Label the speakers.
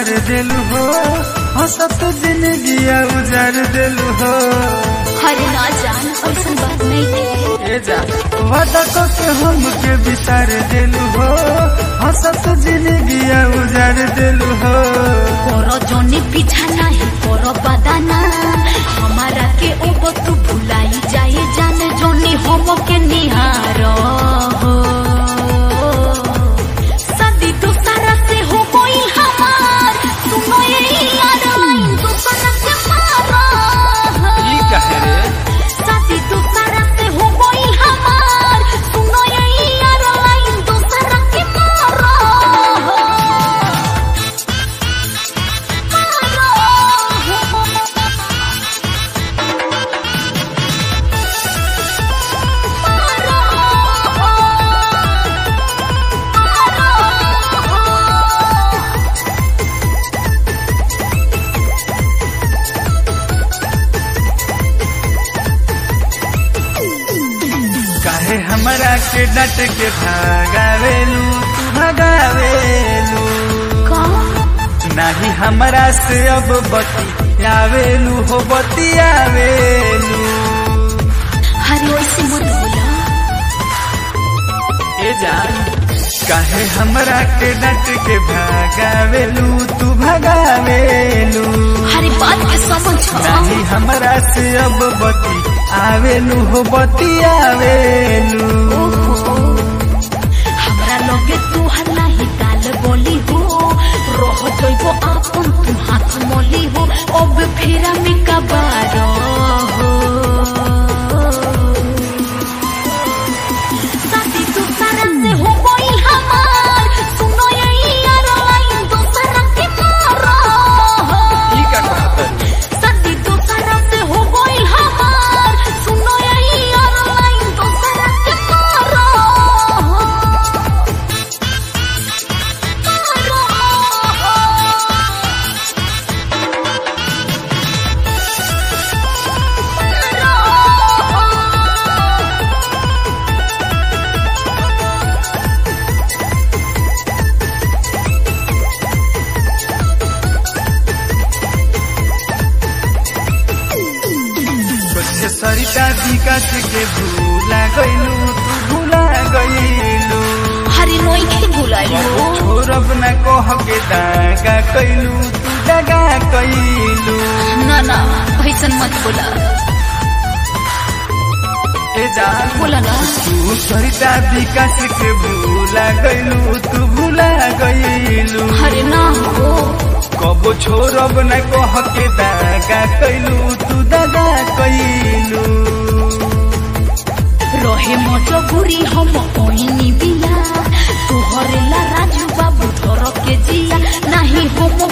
Speaker 1: बिसार देलू हो हंसत जिंदगी उजार देलू हो
Speaker 2: हरे ना जान ऐसा बात नहीं है
Speaker 1: ए जा वादा को के हम के बिसार देलू हो हंसत जिंदगी उजार देलू हो
Speaker 2: करो जोनी पीछा नहीं करो बदाना हमारा के ओबो तू भुलाई जाए जाने जोनी होमो के निहारो हो सदी तो सारा से हो कोई हमार सुनो ये यार लाइन तो सनक से मारो
Speaker 1: ई कहे रे
Speaker 2: सदी तो सारा से हो कोई हमार सुनो ये यार लाइन तो सनक के मारो
Speaker 1: काहे हमरा के डट के भागावेलू तू भगावेलू नाही हमरा से अब बतियावेलू हो बतियावेलू
Speaker 2: हरे वैसे मत बोला
Speaker 1: ए जान काहे हमरा के डट के भागावेलू तू भगावेलू
Speaker 2: हरे बात के समझ
Speaker 1: नाही हमरा से अब बती आवेलू हो बतियावेलू
Speaker 2: हमरा लगे तू हल्ला ही काल बोली हो रह जइबो आपन तू हाथ मोली हो अब फेरा में कबार हो साथी तू सारा से हो कोई हमार सुनो ये यार लाइन दूसरा के मारो
Speaker 1: ई का कहत
Speaker 2: सदी दूसरा से हो गई हमार सुनो यही और लाइन दूसरा से मारो
Speaker 1: कुछ सरिता विकास के भूला गइलू तू भूला गइलू
Speaker 2: हरी नोई के बुलाई हो
Speaker 1: छोरब न कह के दागा कैलू तू दगा कैलू
Speaker 2: ना ना ऐसन मत बोला
Speaker 1: ए जान
Speaker 2: बोला ना
Speaker 1: तू सरिता विकास के भूला गइलू तू भूला गइलू
Speaker 2: हरे ना हो
Speaker 1: कबो छोरब न कह के दागा कैलू तू दगा कैलू
Speaker 2: रहे मजबूरी हम ओइनी बिया तोहरे ला राजू बाबू धर के जिया नहीं हम